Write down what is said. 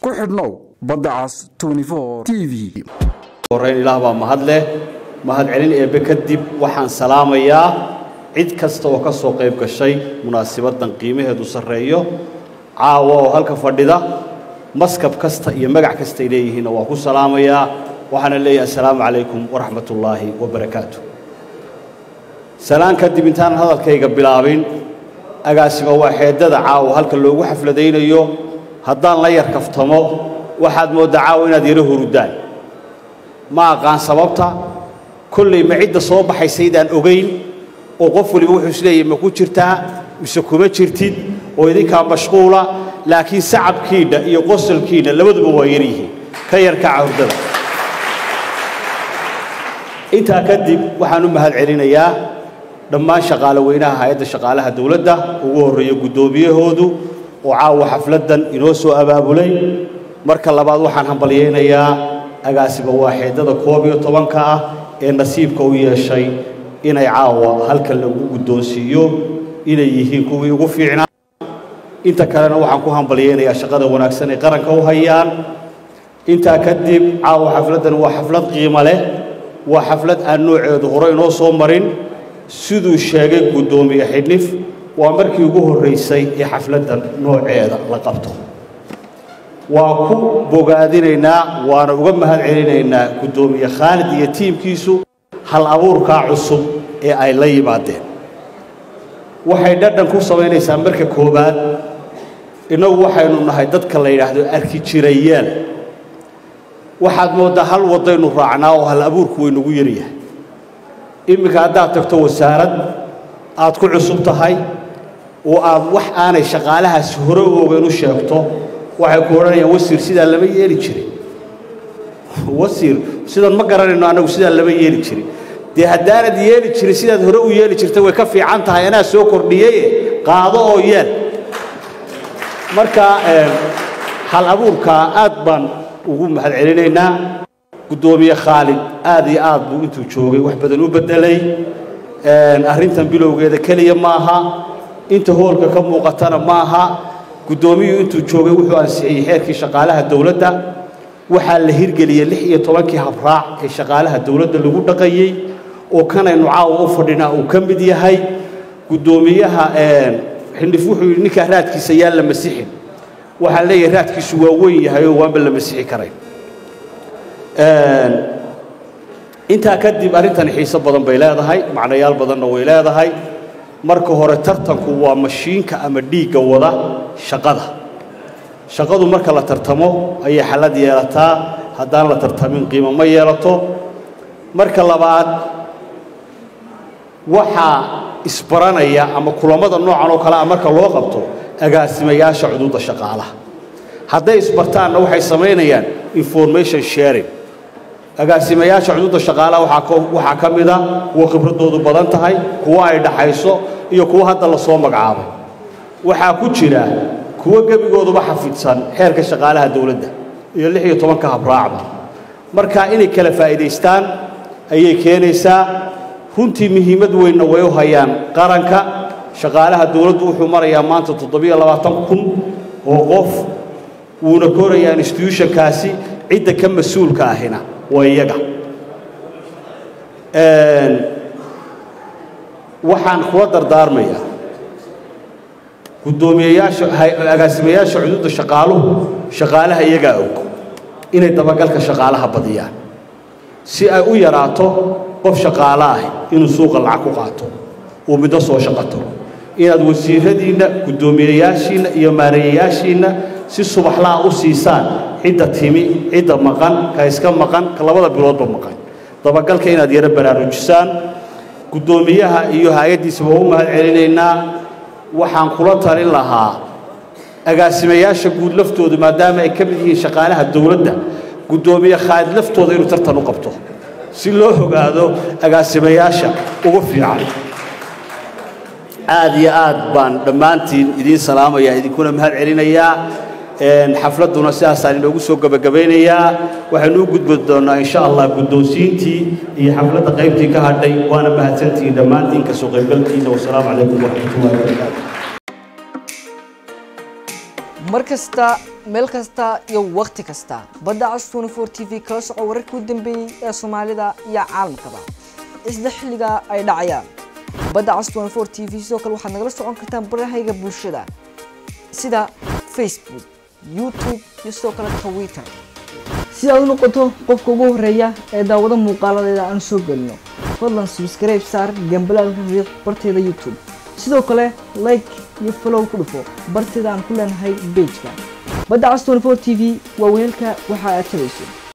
ku xidhnow badda cas t v horeyn ilaah baa mahad leh mahad celin eebbe kadib waxaan salaamayaa cid kasta oo ka soo qayb gashay munaasibaddan qiimaheedu sarreeyo caawa oo halka fadhida maskab kasta iyo magac kastay leeyihiinna waa ku salaamayaa waxaana leeyahay assalaamu calaykum waraxmatullaahi wabarakaatu salaan kadib intaanan hadalkayga bilaabin agaasima waa xeedada caawa halka loogu xafladaynayo haddaan la yar kaftamo waxaad mooddaa caawa inaad yaro hurudaan ma aqaan sababta kollay ma cidda soo baxaysaydaan ogayn oo qof waliba wuxuu isleeyahy ma ku jirtaa mise kuma jirtid oo idinkaa mashquula laakiin sacabkiinna iyo qosolkiinna labaduba waa yar yihiin ka yarkaca hurdada intaa kadib waxaan u mahad celinayaa dhammaan shaqaale weynaha hay-adda shaqaalaha dowladda ugu horreeya guddoomiyahoodu oo caawa xafladdan inoo soo abaabulay marka labaad waxaan hambalyaynayaa agaasiba waaxeedada koob iyo tobanka ah ee nasiibka u yeeshay inay caawa halkan lagu guddoonsiiyo inay yihiin kuwii ugu fiicnaa inta kalena waxaan ku hambalyaynayaa shaqada wanaagsan ay qaranka u hayaan intaa kadib caawa xafladdan waa xaflad qiimo leh waa xaflad aan nooceedu hore inoo soo marin siduu sheegay guddoomiye xidhnif waa markii ugu horraysay ee xafladdan nooceeda la qabto waa ku bogaadinaynaa waana uga mahad celinaynaa guddoomiye khaalid iyo tiimkiisu hal abuurkaa cusub ee ay la yimaadeen waxay dhadhan ku samaynaysaa marka koowaad innagu waxaynu nahay dadka la yidhaahdo arki jirayaal waxaad mooddaa hal waddaynu raacnaa oo hal abuurku waynugu yaryahay imminka haddaad tagto wasaarad aad ku cusub tahay oo aad wax aanay shaqaalahaasi hore u ogeyn u sheegto waxay ku odhanayaan wasiir sidaa lama yeeli jirin wasiir sidan ma garanayno annagu sidaa lama yeeli jirin dee haddaanad yeeli jirin sidaad hore u yeeli jirtay way ka fiican tahay anaa soo kordhiyeye qaado oo yeel marka hal abuurkaa aad baan ugu mahad celinaynaa guddoomiye khaalid aad iyo aad buu intuu joogay wax badan u beddelay arrintan bilowgeeda keliya maaha inta hoolka ka muuqatana maaha guddoomiyuu intuu joogay wuxuu ansixiyey xeerkii shaqaalaha dowladda waxaa la hirgeliyey lix iyo tobankii habraac ee shaqaalaha dowladda lagu dhaqayey oo kanaynu caawa u fadhinaa uu ka mid yahay guddoomiyaha xindhif wuxuu yidhi ninkaa raadkiisa yaan la masixin waxaan leeyahay raadkiisu waa weyn yahay oo waanba la masixi karayn intaa kadib arrintani xiiso badan bay leedahay macnayaal badanna way leedahay marka hore tartanku waa mashiinka ama dhiigga wada shaqada shaqadu marka la tartamo ayay xallad yeelataa haddaan la tartamin qiimo ma yeelato marka labaad waxaa isbaranaya ama kulammada noocan oo kale ah marka loo qabto agaasimayaasha cuduudda shaqaalaha hadday isbartaanna waxay samaynayaan information sharing agaasimayaasha cuduudda shaqaalaha waxaa ka mida kuwa khibraddoodu badan tahay kuwa ay dhaxayso iyo kuwa hadda la soo magacaabay waxaa ku jira kuwo gebigooduba xafidsan xeerka shaqaalaha dowladda iyo lix iyo tobanka habraacba marka inay kala faa'iidaystaan ayay keenaysaa runtii muhiimad weynna way u hayaan qaranka shaqaalaha dowladdu wuxuu marayaa maanta toddobiyo labaatan kun oo qof wuuna korayaa instituutionkaasi cidda ka mas-uulka ahina waa iyaga waxaan kula dardaarmayaa guddoomiyeyaasha agaasimayaasha cuduudda shaqaaluhu shaqaalaha iyagaa og inay dabagalka shaqaalaha badiyaan si ay u yaraato qof shaqaalo ah inuu suuqa lacag ku qaato uu middo soo shaqato inaad wasiiradiinna guddoomiyeyaashiinna iyo maareeyayaashiinna si subaxlaha u siisaan cidda timi cidda maqan ka iska maqan ka labada biloodba maqan dabagalka inaad yaro baraarujisaan guddoomiyaha iyo hay-addiisaba waa u mahad celinaynaa waxaan kula talin lahaa agaasimayaasha guud laftooda maadaama ay ka mid yihiin shaqaalaha dowladda guddoomiye khaalid laftooda inuu tartan u qabto si loo ogaado agaasimayaasha ugu fiican aad iyo aad baan dhammaantiin idiin salaamayaa idinkuna mahad celinayaa xafladduna sidaasaan inoogu soo gebagabaynayaa waxaynu u gudbi doonnaa insha allah guddoonsiintii iyo xafladda qaybtii ka hadhay waana mahadsantihiin dhammaantiin ka soo qaybgalkiina wasalaamu calaykum waraxmatullahi wabarakaatu mar kasta meel kasta iyo wakhti kasta badda cas 24 t v kala soco wararkii u dambeeyey ee soomaalida iyo caalamkaba isla xilliga ay dhacayaan badda cas 24 t v sidoo kale waxaad nagala socon kartaan barahayga bulshada sida facebook youtube iyo sidoo kale twitter si aad u noqoto qofka ugu horeeya ee daawado muuqaaladeeda aan soo gelino fadlan subscribe saar gambalaalka riiq barteeda youtube sidoo kale like iyo follow ku dhufo barteeda aan ku leenahay pageka badda cas 24 t v waa weelka waxa aad tabayso